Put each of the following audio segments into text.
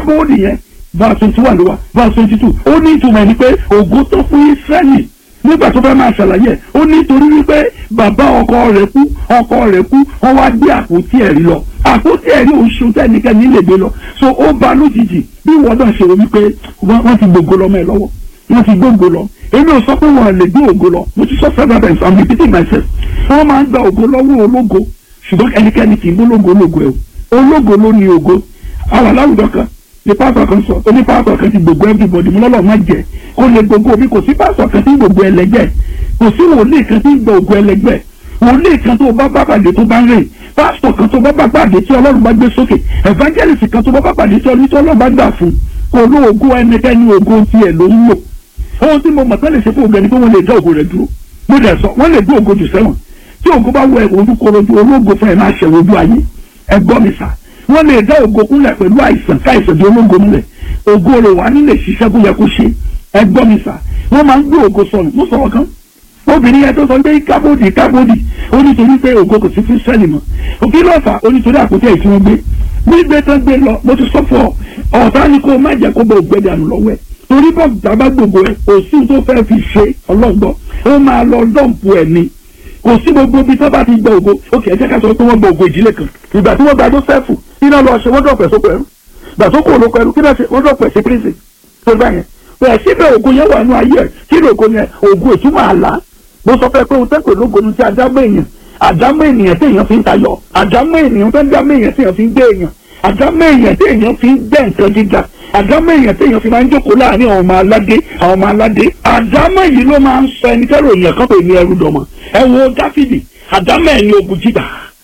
kábọ́ọ̀dì yẹn verse twenty one ló wà verse twenty two ó ní ìtumọ̀ ẹni pé ògo tó fún Ísírẹ́lì nígbà tó fẹ́ máa ṣàlàyé ó ní torí wípé bàbá ọkọ rẹ̀ kú ọkọ rẹ̀ kú wọ́n wá gbé àpótí ẹ̀rí lọ àpótí ẹ̀rí oṣù tẹ́nikẹ́ni lè gbé lọ so ó ba lójijì bí wọ́n náà ṣe wọ́n wípé wọ́n ti gbogbo lọ mọ́ ẹ lọ́wọ́ wọ́n ti gbogbo lọ èmi ò sọ pé wọ́n lè gbé ògo lọ mo ti sọ several times i'm repeating myself wọ́n máa ń gba ògo lọ́wọ́ ológo ṣùgbọ́n ẹnikẹ́ni kì í gbólógo ológo ẹ̀ o ológo ló ní ògo àwọn aláwùjọ kan ní pásọ kan sọ ó ní pásọ kan ti gbogbo everybody mo lọ́lọ́ má jẹ kó lè gbogbo mi kò sí pásọ kan tí gbogbo ẹlẹgbẹ́ kò sí wòlíì kan tí gba ògo ẹlẹgbẹ́ wòlíì kan tó bá bá pàdé tó bá ń rìn pásítọ̀ kan tó bá bá pàdé tí ọlọ́run bá gbé sókè evangelist kan tó bá bá pàdé tí ọlọ́run bá gbà fún kò ló ògo ẹnikẹ́ni ògo tiẹ̀ ló ń lò ohun tí mo mọ̀ tán lè ṣe fún ògo ẹni pé wọ́n lè dá ògo rẹ̀ dúró mo dẹ̀ sọ wọ́n lè gbé ògo jù sẹ́wọ̀n tí ògo bá wọ ojú korojú ológo fún ẹ̀ máa ṣẹ̀wọ̀ ojú ayé ẹ gbọ́ mi sà wọ́n lè dá ògo kúnlẹ̀ pẹ̀lú àìsàn káìsàn di ológo múlẹ̀ ògo rẹ̀ wà nílẹ̀ ṣiṣẹ́ kó yẹ kó ṣe ẹ gbọ́ mi sà wọ́n máa ń gbé ògo sọnù mo sọ̀rọ̀ kan obìnrin yẹn tó sọ pé kábòdì kábòdì ó nítorí pé ògo kò sí fún sẹ́ẹ̀lì mọ́ òkè lọ́fà ó nítorí àpótí ẹ̀ tí wọ́n gbé gbígbé tán gbé lọ mo ti sọ fún ọ ọ̀tá ni kó má jẹ́ kó bọ̀ ògbẹ́dẹ àná lọ́wọ́ ẹ̀ torí bọ́ bàbá gbogbo ẹ̀ kò sí tó fẹ́ fi ṣe ọlọ́gbọ́ ó máa lọ dọ́ǹpù ẹ̀ ni kò sí gbogbo ibi tó bá ti gba ògo òkè ẹ̀jẹ̀ ká sọ pé wọ́n gba ògo ìdílé kan ìgbà tí wọ́n gba Jósẹ́fù iná lọ ṣe wọ́n dọ̀pẹ̀ sóko ẹrú ìgbà tó kò lóko ẹrú kí náà ṣe wọ́n dọ̀pẹ̀ sí prison tó bá yẹn bẹ́ẹ̀ síbẹ̀ ògo yẹn wà nú ayé ẹ̀ kí ni ògo yẹn ògo ìtumọ̀ àlá mo sọ fẹ́ pé o tẹ́kọ̀ọ́ lógo ní ti àdámọ́ èèyàn àdámọ́ ènìyàn tí èèyàn fi ń tayọ àdámọ́ ènìyàn tó ń dámọ́ èèyàn tí èèyàn fi ń gbé èèyàn àdámọ́ èèyàn tí èèyàn fi ń gbẹ́ nǹkan gíga àdámọ́ èèyàn tí èèyàn fi máa ń jókòó láàrin àwọn ọmọ aládé àwọn ọmọ aládé àdámọ́ yìí ló máa ń sọ ẹni tẹ́rọ èèyàn kan pè ní ẹrú dọ̀mọ̀ ẹ wo dáfídì àdámọ́ ẹ̀ ní ogun jíjà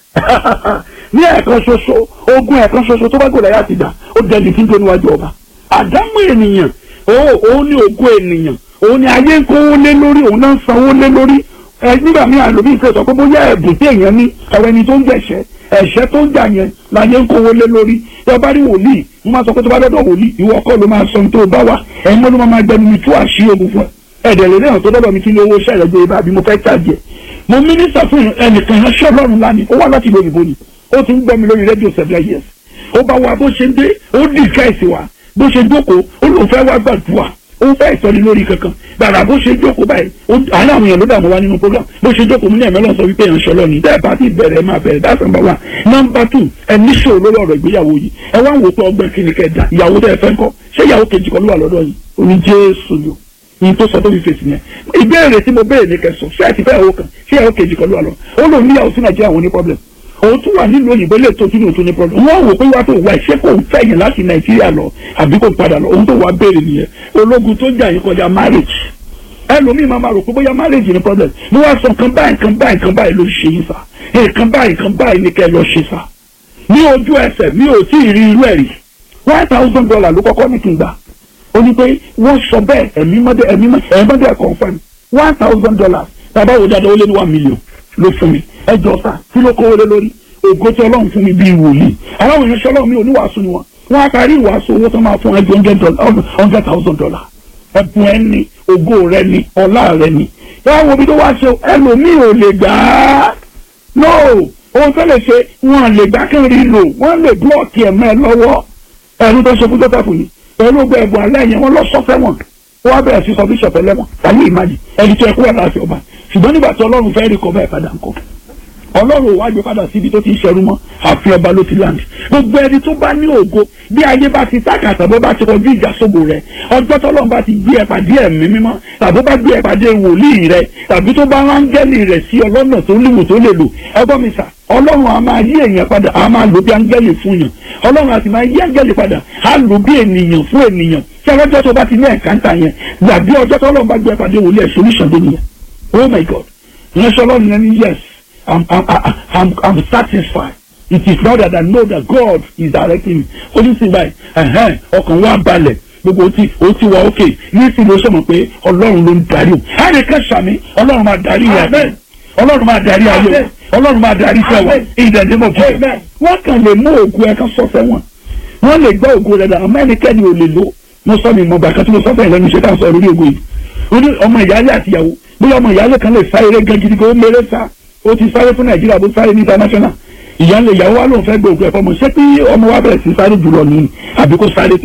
ní ẹ̀ẹ̀kan ṣoṣo ogun ẹ̀ẹ̀kan ṣoṣo tó bá gbọ́dọ̀ yá ti dà ó dẹni tí ń tó níwájú ọba àdámọ́ ènìyàn òun ní ogun ènìyàn òun ni ayé ń kówó lé lórí òun náà ń sanwó lé lórí ẹ nígbà míì àlòmí ìfẹ́ sọ pé bóyá ẹ̀bùn tí èèyàn ní ẹ̀rọ ẹni tó ń jẹ̀ṣẹ́ ẹ̀ṣẹ́ tó ń jà yẹn láyé ń kówó lé lórí tí ọba rí wòlíì mo máa sọ pé tó bá dọ́dọ̀ wòlíì ìwọ kọ́ ló máa sọ tó o bá wà ẹ̀yin mọ́ ló máa gbẹnu mi tú àṣírí ogun fún ẹ ẹ̀dẹ̀ lè náà tó dọ́dọ̀ mi kí ni owó iṣẹ́ rẹ̀ gbé ibà bí mo fẹ́ tàjì ẹ̀ mo mínísà fún ẹnìkan ránṣẹ́ ọlọ́run lánìí ó wá láti ìlú òyìnbó ni ó ti ń gbọ́ mi lórí rédíò several years ó bá wa bó ṣe ń dé ó dì káìsì wa bó ṣe jókòó ó lóun fẹ́ wá gbàdúrà ó fẹ́ ìsọ̀rí lórí kankan gbàrà bó ṣe jókòó báyìí àánú àwọn èèyàn ló dààmú wa nínú program bó ṣe jókòó mú ní ẹ̀mẹ́ lọ́sọ wípé èèyàn ṣọlọ́ ni tẹ́ẹ̀ bá ti bẹ̀rẹ̀ máa bẹ̀rẹ̀ that's number one number two ẹ ní ṣòro lórí ọ̀rọ̀ ìgbéyàwó yìí ẹ wá ń wò pé ọgbẹ́ kí ni kẹ́ da ìyàwó tẹ́ ẹ fẹ́ kọ́ ṣé ìyàwó kejì kan ló wà lọ́dọ̀ yìí oní jésù ni ní tó sọ tó fi fèsì yẹn ìbéèrè tí mo béèrè ní kẹsàn ṣé àti fẹ́ ìyàwó kan ṣé ìyàwó kejì kan ló wà lọ ó lòun níyàwó sí nàìjíríà wọn ní problem òun tún wà nílùú òyìnbó lè tó tún ní problem wọn wò pé wá tó wà ṣé kò ń fẹ̀yìn láti nàìjíríà lọ àbí kò padà lọ òun tó wà béèrè nìyẹn ológun tó jà yín kọjá marriage ẹlòmíì máa ma rò pé bóyá marriage ni problem mo wá sọ nǹkan báyìí nǹkan báyìí nǹkan báyìí ló ṣe yín sá nǹkan báyìí nǹkan báyìí ni kẹ́ lọ ṣe sá ní ojú ẹsẹ̀ mi ò tí ì rí irú ẹ̀ rí one thousand dollar ló kọ́kọ́ ní kí n gbà ó ní pé wọ́n sọ bẹ́ẹ̀ ẹ̀mí mọ́dẹ ẹ̀mí mọ́dẹ confirm one thousand dollars tàbá wo dáadáa ó lé ní one million ló fún mi ẹ jọ sá kí ló kówó lé lórí ògo tí ọlọ́run fún mi bíi wòlíì àwọn èèyàn ṣe ọlọ́run mi ò ní wàásù ni wọn wọn á parí ìwàásù owó tó máa fún ẹgbẹ́ hundred thousand dollar ẹ̀bùn ẹ̀ ní ògo rẹ ní ọlá rẹ ní yàrá wo bí tó wá ṣe ẹlòmíì ò lè gbà á no ohun tó lè ṣe wọn lè gbà kí n rí lò wọn lè blọọkì ẹ̀mọ́ ẹ lọ́wọ́ ẹ̀rú tó ṣe fún tó tẹ̀fù yìí pẹ̀lú ọgbẹ́ ẹ̀bùn alẹ́ yẹn wọ́n lọ sọ́fẹ́ wọn wọ́n á bẹ̀rẹ̀ sí sọ bíṣọ̀pù ẹlẹ́wọ̀n tàbí ìmájì ẹni tó ẹkú ẹ̀ láti ọba ṣùgbọ́n nígbà tí ọlọ́run fẹ́ rí kọ́ bẹ́ẹ̀ padà ń kọ́ ọlọ́run ò wá gbé padà síbi tó ti ń ṣẹrú mọ́ àfi ọba ló ti land gbogbo ẹni tó bá ní ògo bí ayé bá ti tákàtà bó bá ti kọjú ìjà sóbò rẹ ọjọ́ tọ́lọ́run bá ti gbé ẹ pàdé ẹ̀mí mímọ́ tàbí bá gbé ẹ pàdé wòlíì rẹ tàbí tó bá rángẹ́lì rẹ̀ sí ọlọ́nà tó léwu tó lè lò ẹgbọ́n mi sà ọlọ́run a máa yí èèyàn padà a máa lò bí áńgẹ́lì fún yàn ọlọ́run a sì máa yí áńgẹ́lì padà a lò bí ènìyàn fún ènìyàn tí ọlọ́jọ́ tó bá ti ní ẹ̀káńtà yẹn gbàgbé ọjọ́ tọ́lọ́run bá gbé ẹ pàdé wòlíì ẹ̀ solution dé nìyẹn oh my god ìránṣẹ́ ọlọ́run yẹn ní yes I'm, I'm, I'm, I'm satisfied. It is now that I know that God is directing me. Ó ní sí báyìí, ọkàn wa balẹ̀ gbogbo ó ti ó ti wà ókè ní sí ló sọ̀mọ̀ pé Ọlọ́run ló ń darí o. Ẹnì kan ṣàmì Ọlọ́run máa darí ayé Ọlọ́run máa darí ayé Ọlọ́run máa darí iṣẹ́ wa ìdẹ̀dẹ̀ mọ̀ fún mi. Wọ́n kàn lè mú ògùn ẹ̀ka sọ́fẹ́ wọn. Wọ́n lè gbọ́ ògùn rẹ̀ dà àmọ́ ẹnikẹ́ni ò lè lò. Mo sọ mi mọ̀ bàkà tí mo sọ́fẹ́ ìlẹ́nu ṣe ká sọ lórí ògùn yìí. Ó ní ọmọ ìyáálé àtìyàwó bóyá ọmọ ìyáálé kan lè sá eré gan gidi kó méré sá ó ti sáré fún nàìjíríà bó sáré ní international ìyá ńlẹ ìyàwó wa ló ń fẹ́ gbé òkú ẹ̀fọ́ mọ̀ ṣé pé ọmọ wa bẹ̀rẹ̀ sí sáré jùlọ ní àbí kó sáré